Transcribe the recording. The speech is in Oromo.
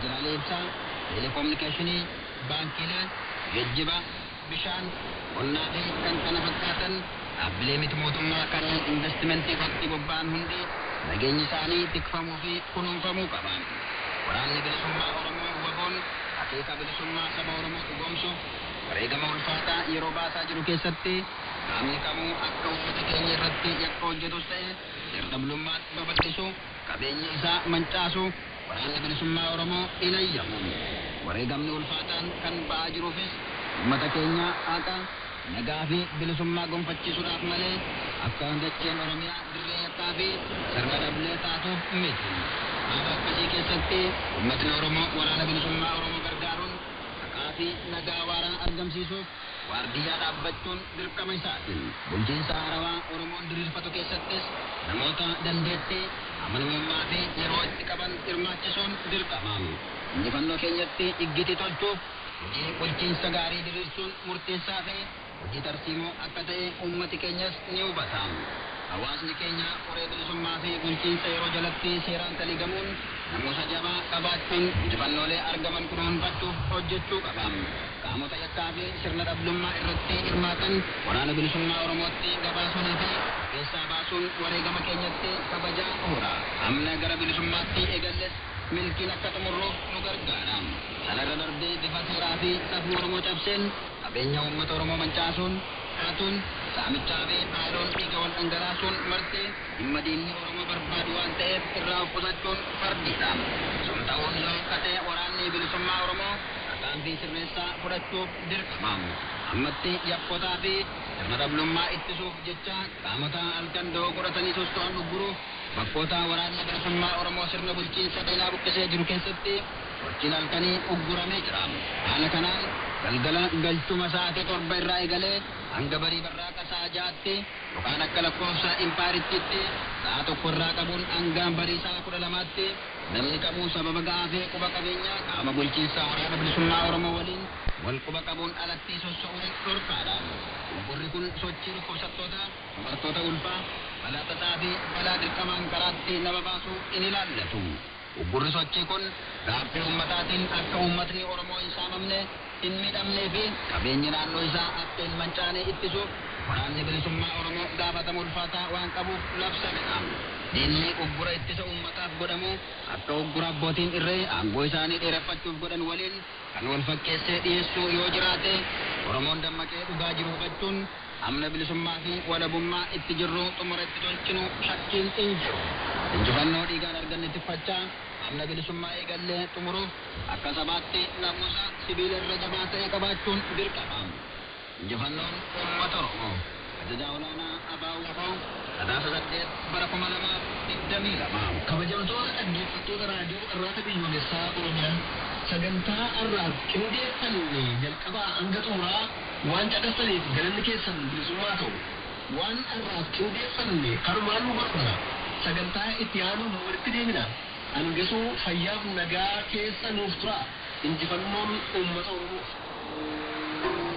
waajjiraalee ibsaa, teleekominikeeshinii, baankiilee, geejjiba, bishaan, qonnaa fi kan kana fakkaatan dhaabbilee miti mootummaa kanneen investimentii irratti bobba'an hundi nageenyi isaanii tikfamuu fi kunuunfamuu qaban. Waraanni bilisummaa Oromoo waboon akeeka bilisummaa saba Oromoo dhugoomsuuf wareegama ulfaataa yeroo baasaa jiru keessatti qaamni kamuu akka uummata keenya irratti yakka hojjetus ta'e sirna babal'isu qabeenya isaa mancaasu waraanni bilisummaa Oromoo hin ayyamu. Wareegamni ulfaataan kan ba'aa jiruufis uummata keenya haqa nagaa fi bilisummaa gonfachiisuudhaaf malee akka dacheen Oromiyaa dirree yakkaa fi sirna dhablee taatuuf miti. Haala akkasii keessatti uummatni Oromoo waraana bilisummaa Oromoo gargaaruun haqaa fi nagaa waaraa argamsiisuuf waardiyyaa dhaabbachuun dirqama isaati. Bulchiinsa haarawaa Oromoon diriirfatu keessattis namoota dandeettii amanamummaa fi yeroo itti qaban hirmaachisuun dirqama. Injifannoo keenyatti iggiti tolchuuf hojii bulchiinsa gaarii diriirsuun murteessaa fi hojii tarsiimoo akka ta'e uummati keenyas ni hubata. Hawaasni keenya qoree bilisummaa fi bulchiinsa yeroo jalatti seeraan taligamuun namoota jabaa qabaachuun injifannoolee argaman kunuunfachuuf hojjechuu qaba. Qaamota yakkaa fi sirna dhablummaa irratti hirmaatan waraana bilisummaa Oromootti gabaasuunii fi keessaa baasuun wareegama keenyatti kabajaa oora. Amna gara bilisummaatti eegalles milkiin akka xumurruuf nu gargaara. Sanarra darbee bifa seeraa fi safuu Oromoo cabseen qabeenya uummata Oromoo mancaasuun haatuun saamichaa fi haaloon dhiiga wal dhangalaasuun marti dhimma diinni Oromoo barbaadu waan ta'eef irraa of qusachuun fardiidha. Sun ta'uun yoo akkate waraanni bilisummaa Oromoo tarkaanfii sirreessaa fudhachuuf dirqama. Ammatti yakkotaa fi sirna dhablummaa ittisuuf jecha qaamota halkan da'oo godhatanii sosto'an dhugguruuf bakkoota waraanni bilisummaa Oromoo sirna bulchiinsa diinaa buqqisee jiru keessatti sochiin halkanii ugguramee jira. Haala kanaan galgala galchuma sa'aatii torba irraa eegalee hanga barii barraaqa sa'a ja'aatti yookaan akka lakkoofsa impaarittiitti sa'a tokko irraa qabuun hanga barii sa'a kudha lamaatti namni qabu sababa ga'aa fi quba qabeenyaa qaama bulchiinsaa waraana bilisummaa Oromoo waliin wal quba qabuun alatti soso'uun dhorkaadha. Uggurri kun sochii dhukkubsattoota, dubartoota ulfaa, balaa tasaa fi balaa dirqamaan karaatti nama baasuu in ilaallatu. Uggurri sochii kun gaaffii ummataatiin akka uummatni Oromoo hin saamamne hin miidhamnee fi qabeenyi naannoo isaa akka hin mancaane ittisuuf waraanni bilisummaa Oromoo gaafatama ulfaataa waan qabuuf labsamedha. Diinni uggura ittisa uummataaf godhamu akka uggura abbootiin irree aangoo isaanii dheereffachuuf godhan waliin kan wal fakkeessee dhiyeessuu yoo jiraate Oromoon dammaqee dhugaa jiru hubachuun amna bilisummaa fi walabummaa itti jirru xumura itti tolchinu shakkiin hin jiru. Injifannoo dhiigaan arganne tiffachaa amna bilisummaa eegallee xumuruuf akka sabaatti namusa sibiila irra jabaa ta'e qabaachuun dirqama. Injifannoon uummata Oromoo ajajaa olaanaa Abaawuu Lafoo sadaasa saddeet bara kuma lamaaf digdamii lama. Kabajamtoota dhaggeeffattoota raadiyoo irraata biyyoolessaa Oromiyaa sagantaa har'aaf qindeeffanne jalqabaa hanga xumuraa waan caqasaniif galanni keessan bilisummaa ta'u. Waan har'aaf qindeeffanne kanumaan nu barbaada. Sagantaa itti aanuun walitti deemina. Hangasuu fayyaaf nagaa keessa nuuf tura. Injifannoon uummata Oromoof.